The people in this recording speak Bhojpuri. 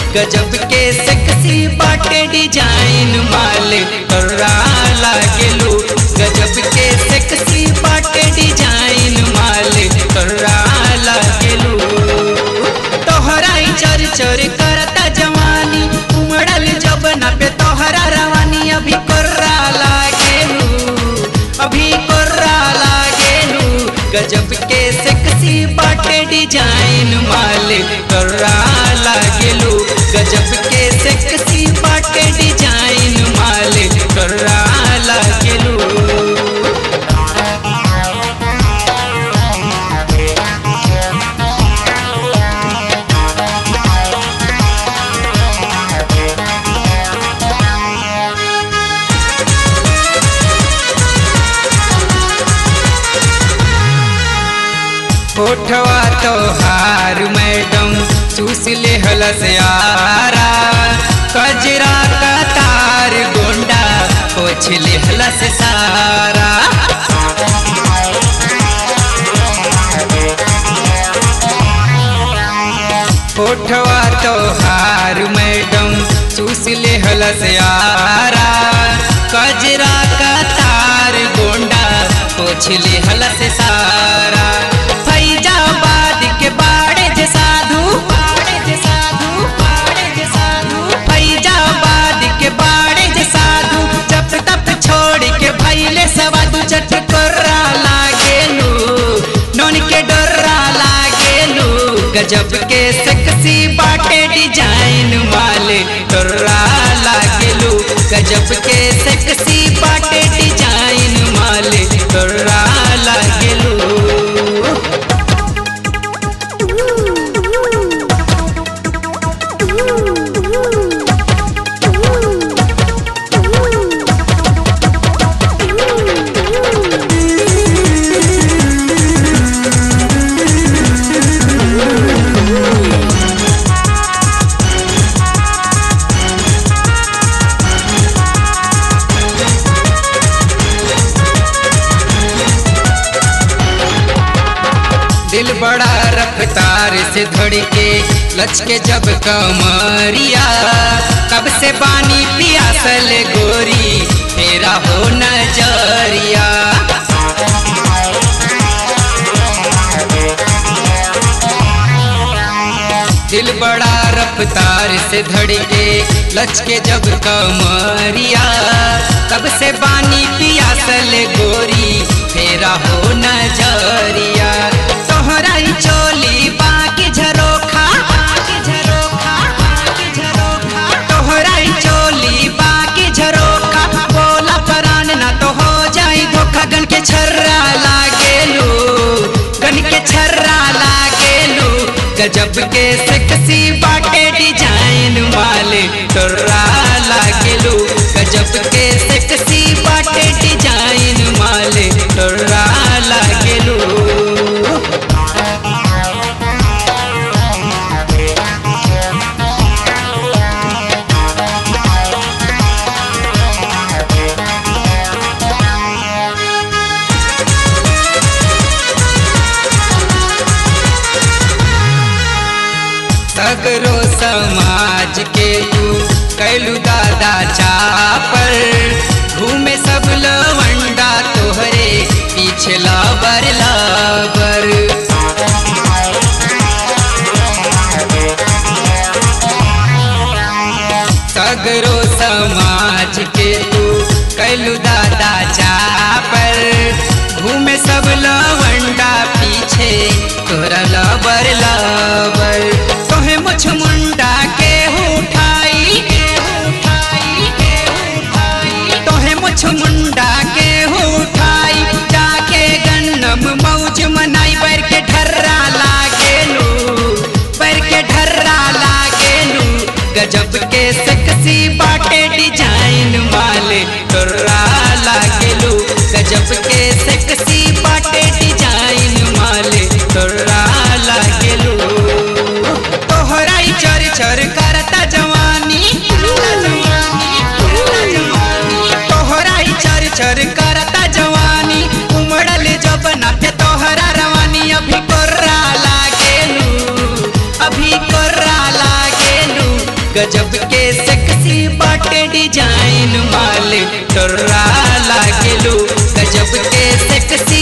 गजब के सेक्सी बाटे डिजाइन माल तोरा लागेलू गजब के सेक्सी बाटे डिजाइन माल तोरा लागेलू तोहरा ही चर चर करता जवानी उमड़ल जब न पे तोहरा रवानी अभी कोर्रा लागेलू अभी कोर्रा लागेलू गजब के सेक्सी बाटे डिजाइन माल कोर्रा लागेलू गजब के सेक्सी बाटे डिजाइन माल कोर्रा लागेलू होठवा तोहार मैडम चूस ले हलस यारा कजरा का तार गोंडा पोछ ले हलस सारा होठवा तोहार मैडम चूस ले हलस यारा कजरा का तार गोंडा पोछ ले हलस सारा फैजाबाद के बाड़े जे साधु बाड़े जे साधु बाड़े जे साधु फैजाबाद के बाड़े जे साधु जब तब छोड़ के भैले सवादु चट कोर्रा लागेलू नोन के डोर्रा लागेलू गजब के सेक्सी बाटे डिजाइन वाले डोर्रा लागेलू गजब के सेक्सी बाटे डिजाइन वाले डोर्रा लागेलू दिल बड़ा रफ्तार से धड़के लचके जब कमरिया कब से पानी पियासल गोरी तेरा हो नजरिया दिल बड़ा रफ्तार से धड़के लचके जब कमरिया कब से पानी पियासल गोरी तेरा हो नजरिया तोहरा ही चोली बाकी झरोखा बाकी झरोखा बाकी झरोखा तोहरा ही चोली बाकी झरोखा बोला परान ना तो हो जाई धोखा गन के छर्रा लागेलू गन के छर्रा लागेलू गजब के सेक्सी बाटे डिजाइन वाले तोरा लागेलू गजब के सेक्सी बाटे डिजाइन वाले तोरा लागेलू सगरो समाज के तू कैलू दादा चापर घूमे सब लवंडा तोहरे पीछे लाबर लाबर सगरो समाज के तू कैलू दादा चापर घूमे सब लवंडा पीछे तोरा लबर लबर तोहे मुछ मुंडा के उठाई तोहे मुछ मुंडा के उठाई जाके गन्नम मौज मनाई बर के ढर्रा लागेलू बर के ढर्रा लागेलू गजब के सेक्सी बाटे डिजाइन वाले तोरा लागेलू गजब के सेक्सी बाटे डिजाइन वाले तोरा लागेलू तोहरा ही चर चर करता जवानी तोहरा ही चर चर करता जवानी उमड़ल जब ना पे तोहरा रवानी अभी कोर्रा लागेलू अभी कोर्रा लागेलू गजब के सेक्सी बाटे डिजाइन माल टोर्रा लागेलू गजब के सेक्सी